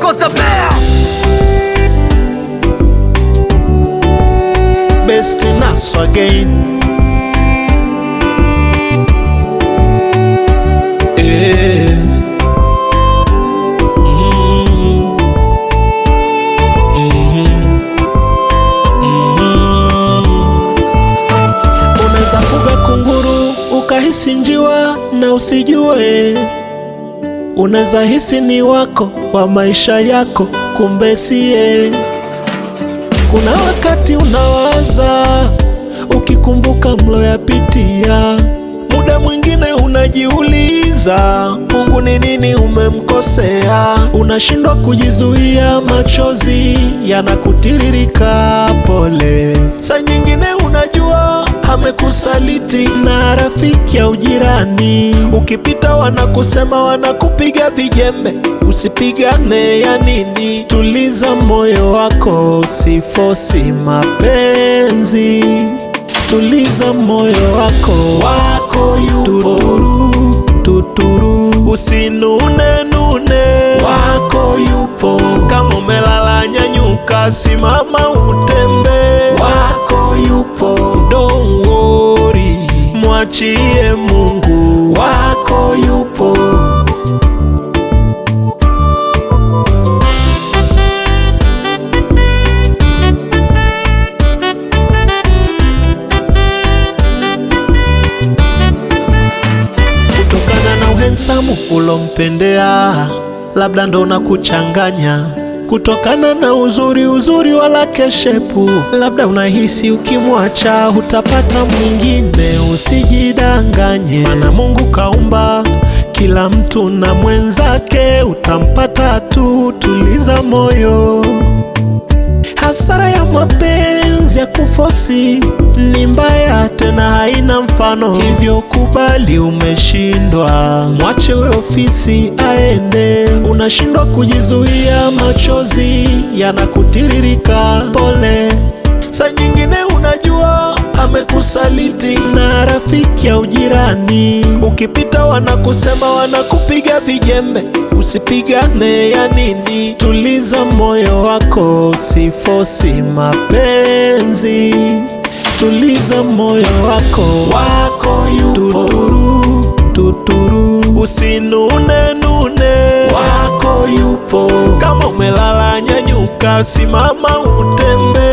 goes a bear. best nas again Eh. Mm. Mhm. Mhm. Unaweza fuga kunguru ukahisi njiwa na usijue, unaweza hisi ni wako wa maisha yako, kumbe siye. Kuna wakati unawaza ukikumbuka mloyapitia, muda mwingine unajiuliza Mungu ni nini umemkosea, unashindwa kujizuia, machozi yanakutiririka, pole. Saa nyingine unajua amekusaliti na rafiki au jirani, ukipita wanakusema, wanakupiga vijembe, usipigane ya nini? Tuliza moyo wako, usifosi mapenzi, tuliza moyo wako, wako yupo tuturu, tuturu, usinune nune, wako yupo. Kama umelala nyanyuka, simama utembe, wako yupo. Don't worry, mwachie Mungu, wako yupo. kutokana na uhensamu ulompendea, labda ndo na kuchanganya kutokana na uzuri uzuri wala keshepu, labda unahisi ukimwacha utapata mwingine. Usijidanganye, maana Mungu kaumba kila mtu na mwenzake, utampata tu. Tuliza moyo. Hasara ya mapenzi ya kufosi ni mbaya, tena haina mfano, hivyo kubali umeshindwa, mwache we ofisi aende. Unashindwa kujizuia, machozi yanakutiririka, pole. Saa nyingine unajua amekusaliti na rafiki au jirani, ukipita wanakusema, wanakupiga vijembe, usipigane ya nini? Tuliza moyo wako, usifosi mapenzi, tuliza moyo wako, wako yupo tuturu, tuturu, usinune nune, wako yupo. Kama umelala nyanyuka, simama utembe